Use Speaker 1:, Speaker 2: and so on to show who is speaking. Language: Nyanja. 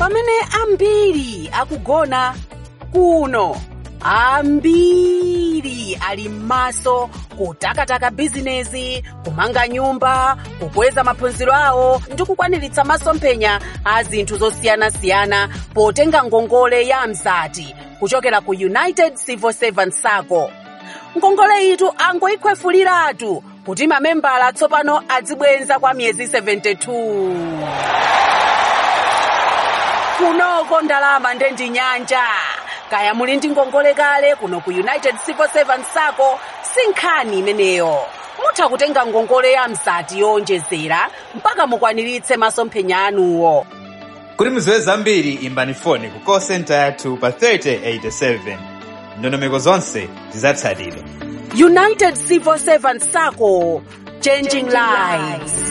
Speaker 1: pamene ambiri akugona kuno ambiri ali m'maso kutakataka bizinezi kumanga nyumba kukweza maphunziro awo ndi kukwaniritsa masomphenya a zinthu zosiyanasiyana potenga ngongole ya mzati kuchokera ku united civil servant sacco ngongole itu angoyikhwefuliratu kuti mamembala tsopano adzibwenza kwa miyezi 72 kunoko ndalama ndendi nyanja kaya muli ndi ngongole kale kuno ku united civil servant sacco si nkhani imeneyo mutha kutenga ngongole ya mzati yowonjezera mpaka mukwaniritse masomphenya anuwo
Speaker 2: kuti mudziwe zambiri imbani foni ku call center yathu pa 3087 ndondomeko zonse zidzatsatidwa
Speaker 1: united civil servant sacco changing lives